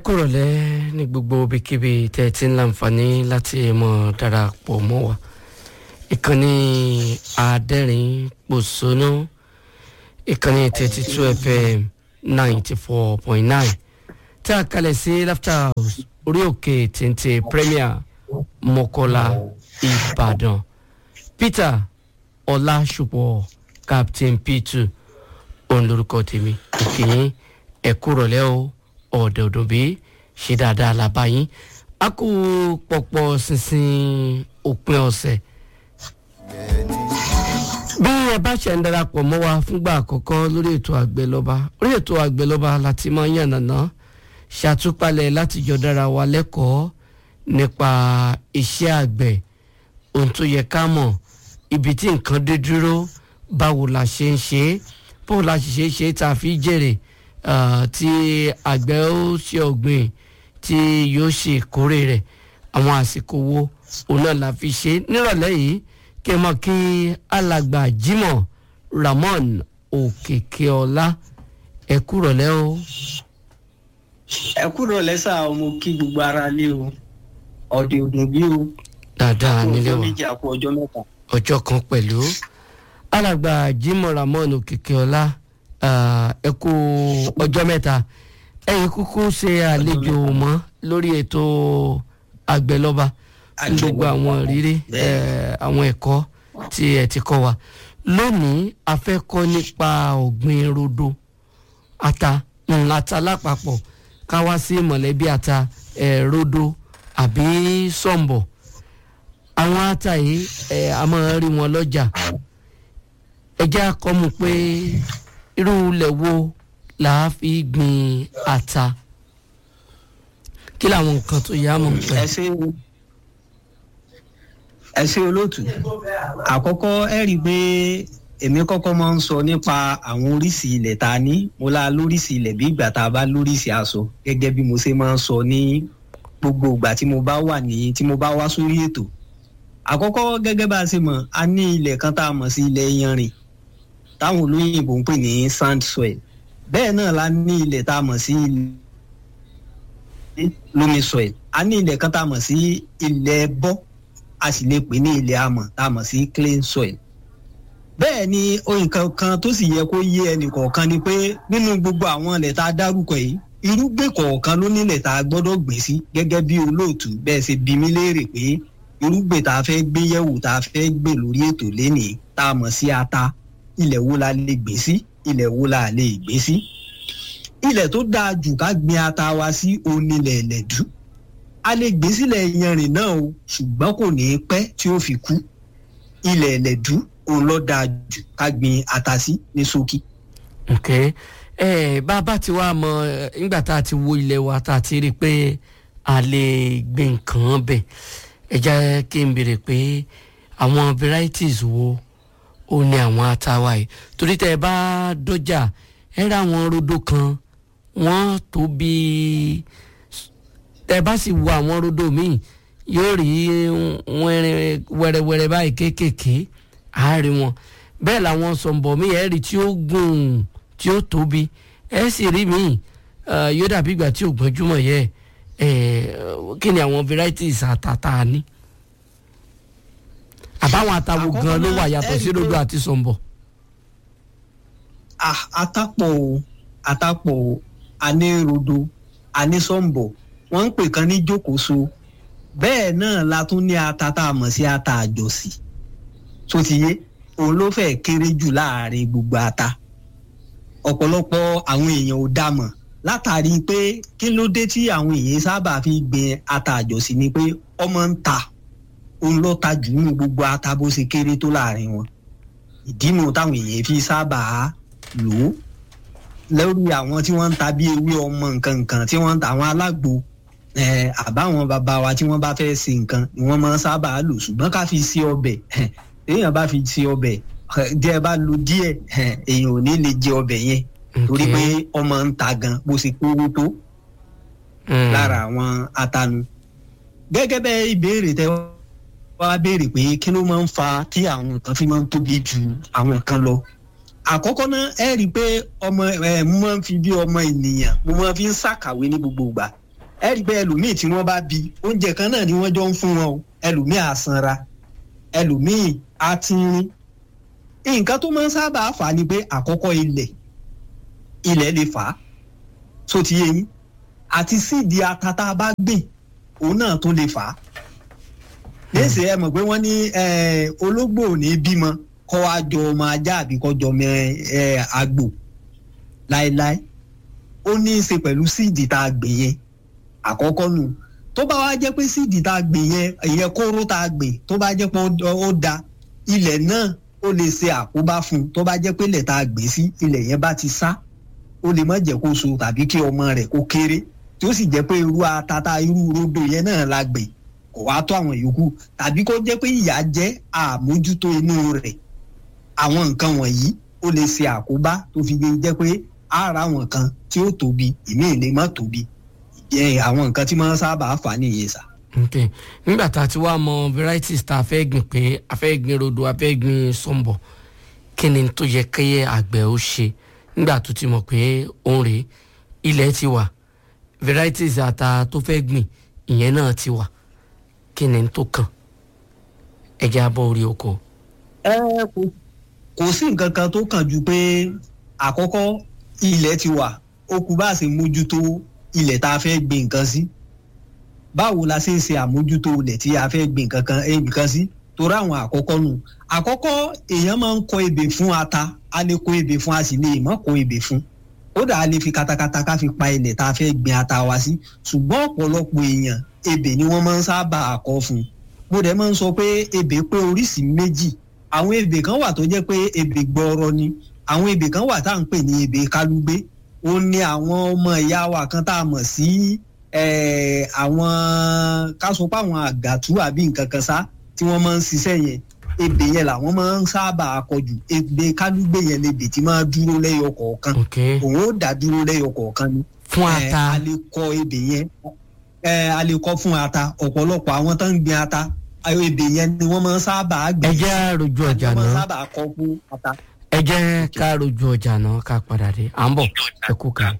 kúrọ̀lẹ́ ní gbogbo ibikíbi tẹ́ ẹ ti ń láǹfààní láti mọ̀ darapọ̀ mọ́ wa ìkànnì àádẹ́rìn pòṣónú ìkànnì thirty two fm ninety four point nine tí a kalẹ̀ sí laughter house orí òkè téńté premier mọ́kọ́lá ìbàdàn peter ọlásùpọ̀ captain p2 òun lorúkọ tèmi òkèyìn ẹ̀kú rọ̀lẹ́ o ọ̀dẹ̀ òdòbí ṣe dáadáa làbá yín a kú pọ̀pọ̀ ṣinṣin òpin ọ̀sẹ̀ bí ẹ bá ṣe ń darapọ̀ mọ́ wa fúngbà àkọ́kọ́ lórí ètò àgbẹ̀lọ́ba orí ètò àgbẹ̀lọ́ba láti máa ń yànnàná ṣàtúpalẹ̀ láti jọ dára wa lẹ́kọ̀ọ́ nípa iṣẹ́ àgbẹ̀ ohun tó yẹ ká mọ̀ ibi tí nǹkan dé dúró báwo la ṣe ń ṣe é báwo la ṣe ṣe é tá a fi jèrè tí àgbẹ̀ ó ṣe ọ̀gbìn tí yóò ṣe ìkórè rẹ̀ àwọn àsìkò wo òun náà la fi ṣe nírọ̀lẹ́ yìí kí ẹ mọ̀ kí alàgbà jimoh ramon òkèkèọlá ẹ kúrọ̀lẹ́ o. ẹ kúrọ̀lẹ́ sá o mo kí gbogbo ara lé o ọ̀dẹ̀ òdùn bí o. dáadáa nílé wa méjì àpò ọjọ́ mẹ́ta. ọjọ́ kan pẹ̀lú alàgbà jimoh ramon òkèkèọlá ẹ kú ọjọ́ mẹ́ta ẹ̀yin kúkú ṣe àlejò mọ́ lórí ètò àgbẹ̀lọ́ba gbogbo àwọn ìrírí àwọn ẹ̀kọ́ tí ẹ ti kọ́ wa lónìí a fẹ́ kọ́ nípa ọ̀gbìn rodo ata ata lápapọ̀ ká wá sí mọ̀lẹ́bí ata rodo àbí sọ̀mbọ̀ àwọn ata yìí a máa rí wọn lọ́jà ẹ jẹ́ àkọ́mù pé irú ilẹ̀ wo là á fi gbin ata kí làwọn nǹkan tó yá mọ̀ pẹ́. ẹ ṣe ẹ ṣe olóòtú àkọ́kọ́ ẹ rí i pé èmi kọ́kọ́ máa ń sọ nípa àwọn oríṣi ilẹ̀ tá a ní mo la lóríṣi ilẹ̀ bí ìgbà tá a bá lóríṣi aṣọ gẹ́gẹ́ bí mo ṣe máa ń sọ ní gbogbo ìgbà tí mo bá wà ní tí mo bá wá sórí ètò àkọ́kọ́ gẹ́gẹ́ bá a ṣe mọ̀ a ní ilẹ̀ kan tá a mọ̀ sí ilẹ̀ yanrìn táwọn olóyìnbó ń pè ní sand soil bẹ́ẹ̀ náà la ní ilẹ̀ tá a mọ̀ sí loamy soil a ní ilẹ̀ kan tá a mọ̀ sí ilẹ̀ bọ́ a sì lè pè ní ilẹ̀ amọ̀ tá a mọ̀ sí clay soil bẹ́ẹ̀ ni nǹkan kan tó sì yẹ kó yé ẹnì kọ̀ọ̀kan ni pé nínú gbogbo àwọn ilẹ̀ tá a dárúkọ yìí irúgbìn kọ̀ọ̀kan ló nílẹ̀ tá a gbọ́dọ̀ gbìn sí gẹ́gẹ́ bí olóòtú bẹ́ẹ̀ ṣe bí mi léèrè pé irúgbìn tá a fẹ́ gbé yẹ̀wò tá a fẹ́ gbé lórí ètò lénìí tá a mọ̀ sí ata ilẹ̀ wo la lè gbé sí ilẹ̀ wo la lè gbé sí. ilẹ̀ tó dáa jù ká gbin ata wa sí onílẹ̀ ẹ̀lẹ́dú. a lè gbé sílẹ̀ yanrìn náà o ṣùgbọ́n kò ní í pẹ́ tí ó fi kú. ilẹ̀ ẹ̀lẹ́dú òun ló dáa jù ká gbin ata sí ní ṣókí. ok ẹ bá a bá ti wá mọ nígbà tá a ti wo ilẹ̀ wa tá a ti rí i pé a lè gbin nǹkan bẹ̀ ẹ jẹ́ kí n béèrè pé àwọn varieties wo ó ní àwọn atawa yìí torí tẹ ẹ bá dọjà ẹ rà àwọn rodo kan wọn tó bí tẹ bá sì wo àwọn rodo míì yóò rí wẹrẹwẹrẹ báyìí kéékèèké àárín wọn bẹ́ẹ̀ làwọn sọ̀nbọ̀ míì ẹ rí tí ó gùn tí ó tóbi ẹ sì rí míì yóò dàbí ìgbà tí ò gbọ́njúmọ̀ yẹ kí ni àwọn varieties àtàtà ní àbáwọn àtàwò gan ló wà yàtọ̀ sí rodo àti sọ̀nbọ̀. àtàpọ̀ o àtàpọ̀ o àní rodo àní sọ̀nbọ̀ wọ́n ń pè kan ní jókòóso bẹ́ẹ̀ náà la tún ní ata tá a mọ̀ sí ata àjọsí tó ti yé òun ló fẹ́ kéré jù láàrin gbogbo ata ọ̀pọ̀lọpọ̀ àwọn èèyàn ò dá mọ̀ látàrí pé kí ló dé tí àwọn èèyàn sábà fi gbin ata àjọsí ni pé ọmọ ń ta òun ló ta jù nínú gbogbo ata bó ṣe kéré tó láàrin wọn ìdínú táwọn èèyàn fi sábà lò ó lórí àwọn tí wọ́n ń ta bí ewé ọmọ nǹkan nǹkan tí wọ́n ń ta àwọn alágbo àbáwọn bàbá wa tí wọ́n bá fẹ́ ṣe nǹkan ni wọ́n máa ń sábà lò ṣùgbọ́n ká fi ṣe ọbẹ̀ èèyàn bá fi ṣe ọbẹ̀ díẹ̀ bá lo díẹ̀ èèyàn ò ní lè jẹ ọbẹ̀ yẹn torí pé ọmọ ń ta gan bó ṣe kówó tó lára àwọn atanu gẹ́gẹ́ bẹ́ẹ̀ ìbéèrè tẹ́ wá béèrè pé kí ló máa ń fa tí àwọn nǹkan fi máa ń tóbi ju àwọn nǹkan lọ àkọ́kọ́ náà ẹ rí i pé ọmọ ẹ mo máa ń fi bí ọmọ ènìyàn mo máa fi ń ṣàkàwé ní gbogbo ìgbà ẹ rí i pé ẹlòmíì tí wọ́n bá bí oúnjẹ kan náà ni wọ́n jọ ń fún wọn o ẹlòmíì á sanra ẹlòmíì á tínrín nǹkan tó máa ń sábà fà á ni pé àkọ́kọ́ ilẹ̀ ilẹ̀ lè fà á tó ti yé yín àti síìdì ata tá a bá gbìn òun náà tó lè fà á léèsì ẹ mọ̀ pé wọ́n ní ológbò ò ní bímọ kọ́ wa jọ ọmọ ajá àbí kọ́ jọ ọmọ àgbò láéláé ó ní í ṣe pẹ̀lú síìdì tá a gbìn yẹn àkọ́kọ́ nù tó bá wá jẹ́ pé síìdì tá a gbìn yẹn ìyẹn kóró tá a gbìn tó bá jẹ́ pé ó da ilẹ̀ náà ó lè ṣe àkóbá fún un tó bá jẹ́ pé ilẹ̀ tá a gbìn sí ilẹ̀ yẹn bá ti sá ó lè má jẹ́ kó so tàbí kí ọmọ rẹ̀ kó kéré tí ó sì jẹ́ pé irú atata irú rodo yẹn náà la gbìn kò wá tó àwọn yòókù tàbí kó jẹ́ pé ìyá jẹ́ àmójútó inú rẹ̀ àwọn nǹkan wọ̀nyí ó lè ṣe àkóbá tó fi lè jẹ́ pé ara àwọn kan tí ó tóbi ìmíì lè má tóbi àwọn nǹkan tí wọ́n sábà fà nìyẹn sà. ok nígbà tá a ti wá mọ varieties tá a fẹ́ gbìn pé a fẹ́ gbìn rodo a fẹ́ gbìn sọ́mbọ̀ kí ni tó yẹ kéye àgbẹ̀ ó ṣe nígbà tó ti mọ̀ pé òun rèé ilẹ̀ ti wà varieties ata tó fẹ́ gbìn ìyẹn náà ti wà kí ni tó kàn ẹ jẹ́ abọ́ orí oko. ẹ kò kò sí nǹkan kan tó kàn ju pé àkọ́kọ́ ilẹ̀ ti wà ó kù bá a ṣe mójútó ilẹ̀ tá a fẹ́ gbìn nǹkan sí báwo la ṣe ń ṣe àmójútó ilẹ̀ tí a fẹ́ gbìn nǹkan nǹkan sí torí àwọn àkọ́kọ́ nù àkọ́kọ́ èèyàn máa ń kọ ebè fún ata a lè kọ ebè fún a sì lè má kọ ebè fún kódà a lè fi katakata ká fi pa ilẹ̀ tá a fẹ́ gbìn ata wa sí ṣùgbọ́n ọ̀pọ̀lọpọ̀ èèyàn ebè ni wọ́n máa ń sábà kọ fún mo dẹ̀ máa ń sọ pé ebè pé oríṣìí méjì àwọn ebè kan wà tó jẹ́ pé ebè gbọ́ọ̀rọ̀ ni àwọn ebè kan wà tá à ń pè ní ebè kálúgbé ó ní àwọn ọmọ ìyá wa kan tá a mọ̀ sí àwọn ká sọ pé àwọn àgàtú àbí nǹkan kan sá tí wọ́n máa ń ṣiṣẹ́ yẹn ebè yẹn làwọn máa ń sábà kọjú ebè kálúgbé yẹn lebè tí máa dúró lẹ́yọ kọ̀ọ̀kan òun ó dá dúró lẹ́yọ kọ̀ọ̀kan ni. fún ata a lè kọ ebè yẹn a lè kọ fún ata ọ̀pọ̀lọpọ̀ àwọn tó ń gbin ata ebè yẹn ni wọ́n máa ń sábà gbìn. ẹ jẹ́ àròjù ọjà wọ́n máa ń náà sábà kọ fún ata. ẹ jẹ́ ká rojú ọjà náà ká padà dé à ń bọ̀ ẹ kú kan.